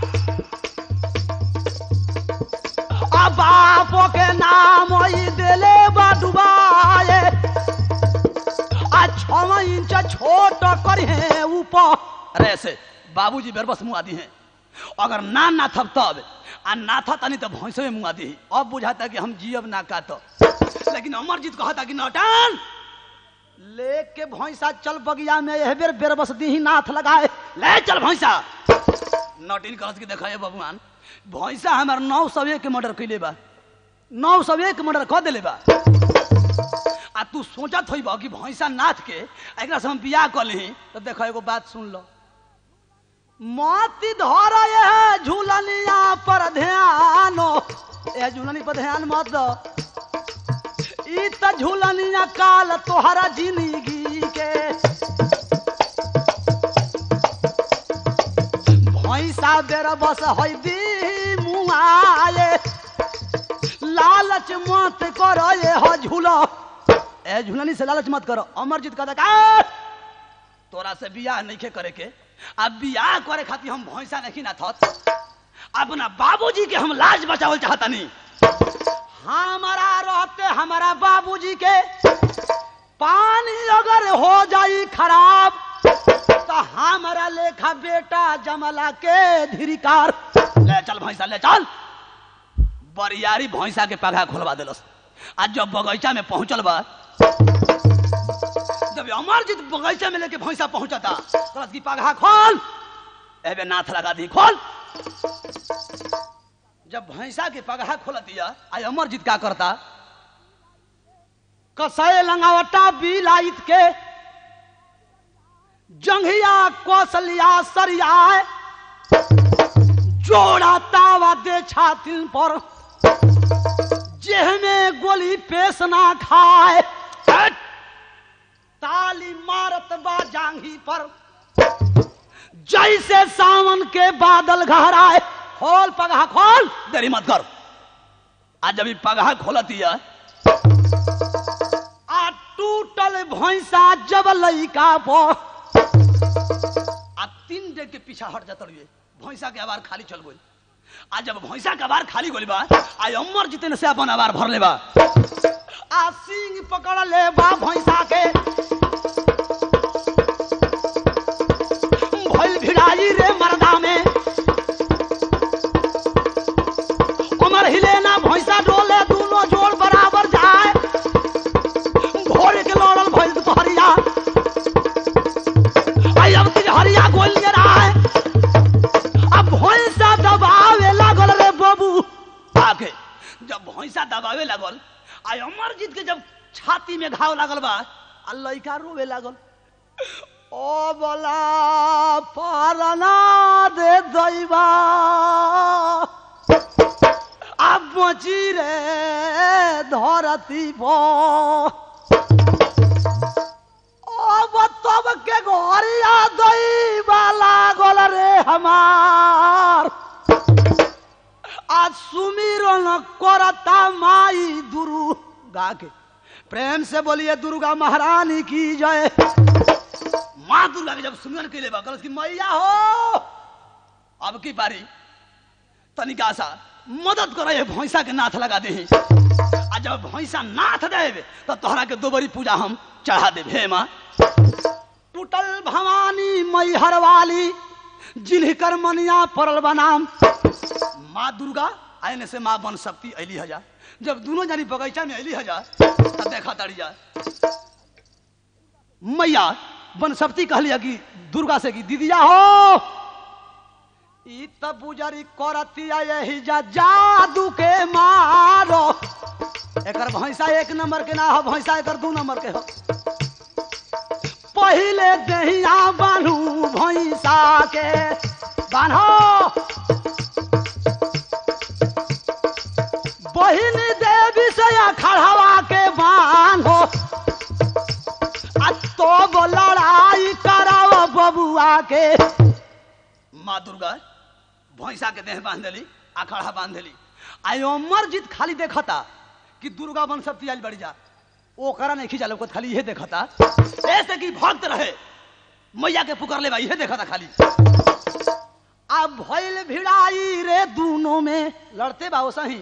A: आ बाप के नाम ई देले बा डुबाए आ छव इंच छोट कर है ऊपर अरे ऐसे बाबूजी बेरबस मुँह आदि हैं अगर ना ना थब तब आ ना था तनी तो भैंसे में मुँह आदि ही अब बुझाता कि हम जियब ना का तो लेकिन अमरजीत कहता कि नौटन लेके भैंसा चल बगिया में यह बेर बेरबस दी ही नाथ लगाए ले चल भैंसा नौटिन कहत के देखा है भगवान भैंसा हमार नौ सौ एक के मर्डर कैले बा नौ सौ एक मर्डर कह दिले बा आ तू सोचत होई कि भैंसा नाथ के एकरा से हम बियाह कर ली तो देखो एगो बात सुन लो मोती धर ये झूलनिया पर ध्यान ए झूलनी पर ध्यान मत दो ई त झूलनिया काल तोहरा जिंदगी के भैंसा बेर बस है दी मुआए लालच मत करो ये हो झूलो ए झूलनी से लालच मत करो अमरजीत कहता का तोरा से बियाह नहीं करे के अब बियाह करे खातिर हम भैंसा नहीं ना थत अपना बाबूजी के हम लाज बचावल चाहतनी हमारा रहते हमारा बाबूजी के पानी अगर हो जाई खराब तो हमारा लेखा बेटा जमला के धिरिकार ले चल भैंसा ले चल बरियारी भैंसा के पगा खोलवा दिलस आज जब बगीचा में पहुंचल बा जब अमरजीत बगीचा में लेके भैंसा पहुंचता कहत की पगा खोल एबे नाथ लगा दी खोल जब भैंसा के पगहा खोल दिया आई अमरजीत का करता कसय लंगावटा बिलाइत के जंघिया कौशलिया सरिया जोड़ा तावा दे छातिन पर जेह में गोली पेश ना खाए हट! ताली मारत बा जांघी पर जैसे सावन के बादल घहराए खोल पगहा खोल देरी मत कर आज जब ई पगहा खोलतिया आ टूटल भैंसा जब लइका पो आ तीन डेग के पीछा हट जात रहिए भैंसा के आवार खाली चल गई आ जब भैंसा के आवार खाली गइल बा आ अमर जितने से अपन आवार भर ले बा आ सिंह पकड़ ले बा भैंसा के भइल भिड़ाई रे मर्दा में उमर हिले ना भैंसा डोले दोनों जोड़ बराबर जाए घोड़े के लड़ल भइल दुपहरिया आई अब तीन हरिया गोल लिए रहा अब भैंसा दबावे लागल रे बाबू आके जब भैंसा दबावे लागल आई अमरजीत के जब छाती में घाव लागल बा आ लइका रोवे लागल ओ बोला पारना दे दैबा अब बची रे धरती पर अब तब के घरिया दैबा लागल रे हमार आज सुमिरन करता माई दुरु गा के प्रेम से बोलिए दुर्गा महारानी की जय माँ दुर्गा के जब सुमिरन के लिए गलत की मैया हो अब की बारी तनिका सा मदद करे ये भैंसा के नाथ लगा दे आ जब भैंसा नाथ देवे तो तोहरा के दोबरी पूजा हम चढ़ा दे हे माँ टूटल भवानी मैहर वाली जिनकर मनिया पड़ल बनाम माँ दुर्गा आने से माँ बन सकती अली हजा जब दोनों जानी बगीचा में अली हजा तब देखा तड़ी जा मैया बन सकती कहलिया कि दुर्गा से कि दीदिया हो ई तब बुजरी करतिया यही जा जादू के मारो एकर भैंसा एक नंबर के ना हो भैंसा एकर दू नंबर के हो पहिले दहिया बान्हू भैंसा के बान्हो बहिन देवी से खड़ावा के बान्हो आ तो लड़ाई कराव बबुआ के माँ दुर्गा भैंसा के देह बांध देली अखाड़ा बांध देली आई अमरजीत खाली देखता कि दुर्गा बन सब आइल बढ़ जा ओकरा नहीं खींचा लोग खाली यह देखता ऐसे कि भक्त रहे मैया के पुकार ले यह देखता खाली अब भइल भिड़ाई रे दोनों में लड़ते बाबू सही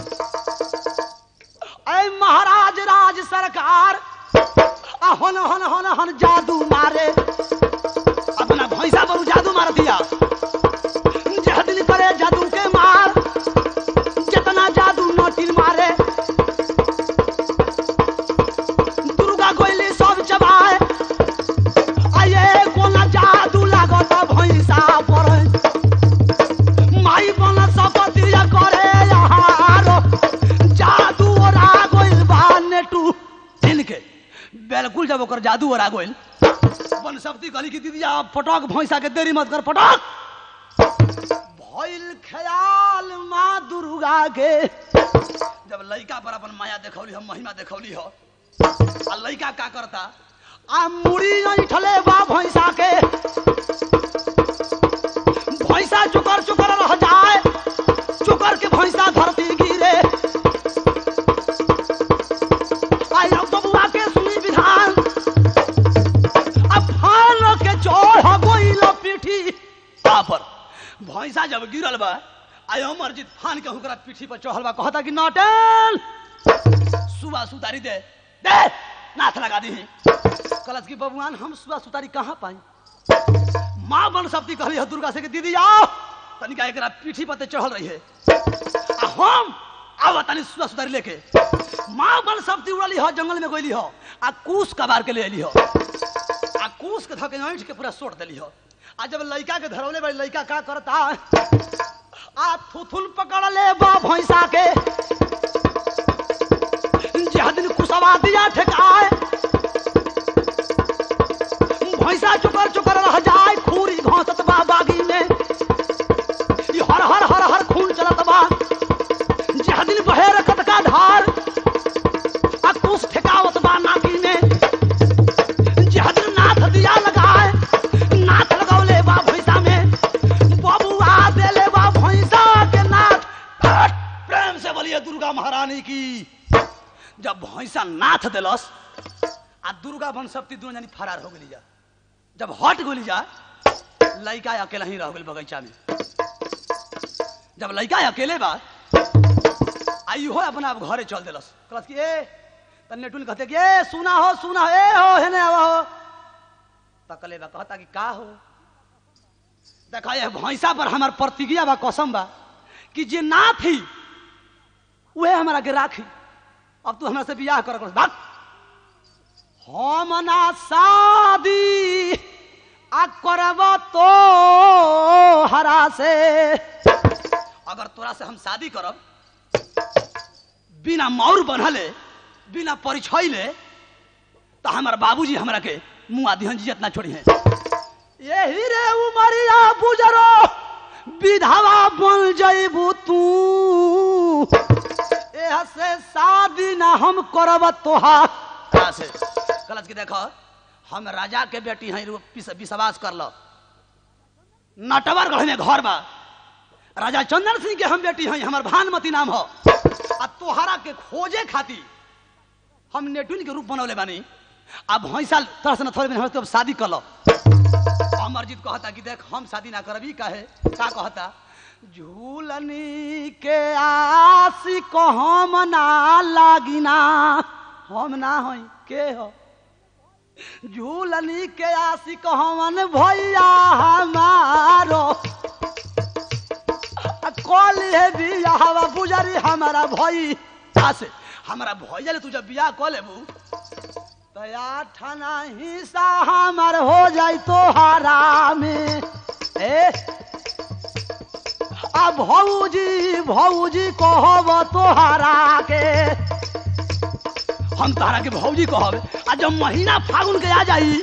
A: ऐ महाराज राज सरकार आ हन हन हन हन जादू मारे अपना भैंसा पर उ जादू मार दिया जह दिल करे जादू के मार जितना जादू नोटिल मारे दुर्गा कोइली सब चबाए आये कोना जादू लागत भैंसा पर माई बन सपतिया करे यारो जादू ओरा गोइल बा नेटू तिनके बिल्कुल जब ओकर जादू ओरा गोइल बन सपति कहली कि दीदी आप पटक भैंसा के देरी मत कर पटक भइल ख्याल माँ दुर्गा के जब लइका पर अपन माया देखौली हम महिमा देखौली हो आ लइका का करता आ मुड़ी ऐठले बा भैंसा के भैंसा चुकर चुकर रह जाए चुकर के भैंसा धरती गिरे आई अब बबुआ के सुनी विधान अब फान के चोर गोइल पीठी पर भैंसा जब गिरल बा आई अमरजीत फान के हुकरा पीठी पर चढ़ल बा कहता कि नाटन सुबह सुतारी दे दे नाथ लगा दी कलश की बबुआन हम सुबह सुतारी कहाँ पाई माँ बन शक्ति कहली है दुर्गा से कि दीदी आओ तनिका एकरा पीठी पर ते चढ़ल रही है आ हम आवा तनी सुबह सुतारी लेके माँ बन शक्ति उड़ली हो जंगल में गोली हो आ कूस कबार के ले अली हो आ कूस के धके ऐंठ के पूरा सोट देली हो आ जब लइका के धरौले बड़ी लइका का करता आ थुथुल पकड़ ले बा भैंसा के जह दिन कुसवा दिया ठेकाए भैंसा चुकर चुकर रह जाए खूरी घोंसत बा बागी में ई हर हर हर हर खून चलत बा जह दिन बहे रखत का धार आ कुस ठेकावत बा नाकी में जह दिन नाथ दिया लगाए नाथ लगौले बा भैंसा में बबुआ देले बा भैंसा के नाथ प्रेम से बोलिए दुर्गा महारानी की जब भैंसा नाथ दिलस आ दुर्गा बन शक्ति दोनों जानी फरार हो गई जा जब हट गोली जा लड़का अकेला ही रह गई बगीचा में जब लड़का अकेले बा आई हो अपना आप घरे चल दिलस कहलस कि ए तन्ने टुन कहते कि ए सुना हो सुना हो ए हो हेने आवा हो तकले बा कहता कि का हो देखा ये भैंसा पर हमार प्रतिज्ञा बा कसम बा कि जे ना थी वह हमारा के राखी अब तू हमरा से बियाह कर कर बात हम ना शादी आ करब तो हरा से अगर तोरा से हम शादी करब बिना मौर बनले बिना परिचय ले तो हमार बाबूजी हमरा के मुँह आदि जियत ना छोड़ी है यही रे उमरिया बुजरो विधवा बन जइबू तू एह से शादी ना हम करब तोहार कहाँ से कलच के देखो हम राजा के बेटी हैं विश्वास कर लो नटवरगढ़ में घर बा राजा चंदन सिंह के हम बेटी हैं हमार भानुमती नाम हो आ तोहरा के खोजे खातिर हम नेटुन के रूप बनौले बानी अब भैंसा तरह से न थोड़े दिन तो शादी कर लो अमरजीत कहता कि देख हम शादी ना करबी काहे का कहता झूलनी के आसी को हम ना लागिना हम ना होई के हो झूलनी के आसी को हमन भैया हमारो कॉल है बियाह बुजरी हमारा भई से हमारा भैया ले तू जब बियाह कॉल लेबू तया ठाना हिस्सा हमार हो जाई तोहारा में ए आ भौजी भौजी कहब तोहारा के हम तारा के भौजी कहब आ जब महीना फागुन के आ जाई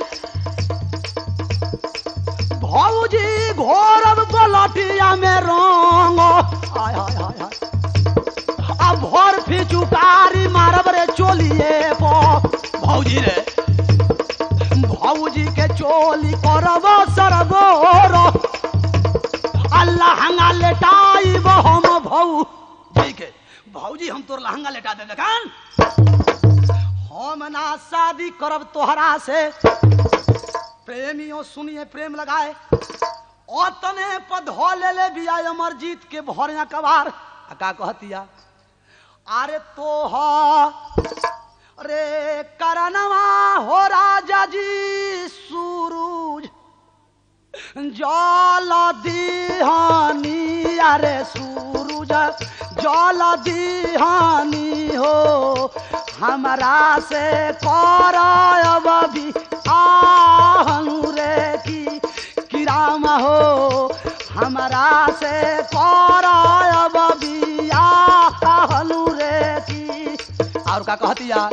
A: भौजी घोरब पलटिया में रंग हाय हाय हाय हाय आ भोर फिचुकारी मारब रे चोलिए पो भौजी रे भौजी के चोली करब सरगोर अल्लाह हंगा लेटाइब हम भौ जी के भौजी हम तोर लहंगा लेटा दे कान हम ना शादी करब तोहरा से प्रेमियों सुनिए प्रेम लगाए ओतने पधो ले ले बिया अमरजीत के भरिया कबार आ का कहतिया अरे तो रे करनवा हो राजा जी सूरज जल दिहानी अरे सूरज जल दिहानी हो हमरा से करब भी आहनु रे की कि राम हो हमरा से करब भी आहनु रे की और का कहतिया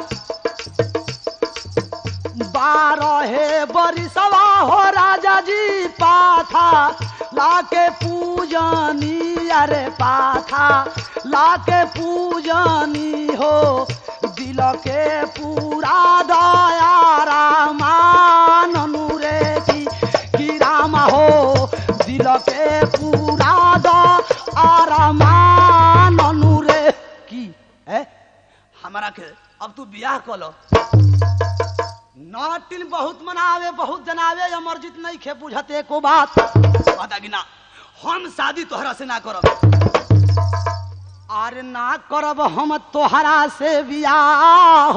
A: बारहे बरिसवा हो राजा जी पाथा लाके पूजनी अरे पाथा लाके पूजनी हो दिल के पूरा दया रामाननु रे की कि राम हो दिल के पूरा दया रामाननु रे की है हमारा के अब तू बियाह कर लो नाटिन बहुत मनावे बहुत जनावे अमरजीत नहीं खे बुझते को बात बता कि ना हम शादी तोहरा से ना करब अरे ना करब हम तोहरा से बियाह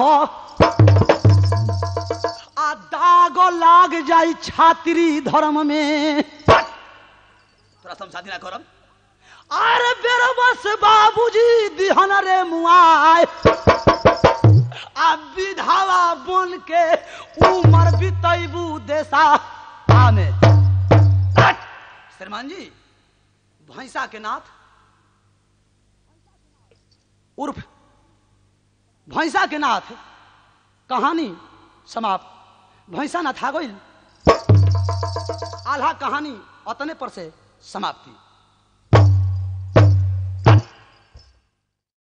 A: आ दाग लाग जाई छात्री धर्म में तोरा से हम शादी ना करब अरे बेर बस बाबूजी दिहन रे मुआय आ विधावा बन के उमर बितैबू देशा आमे हट! श्रीमान जी भैंसा के नाथ उर्फ भैंसा के नाथ कहानी समाप्त भैंसा नाथ आ गई आल्हा कहानी अतने पर से समाप्ति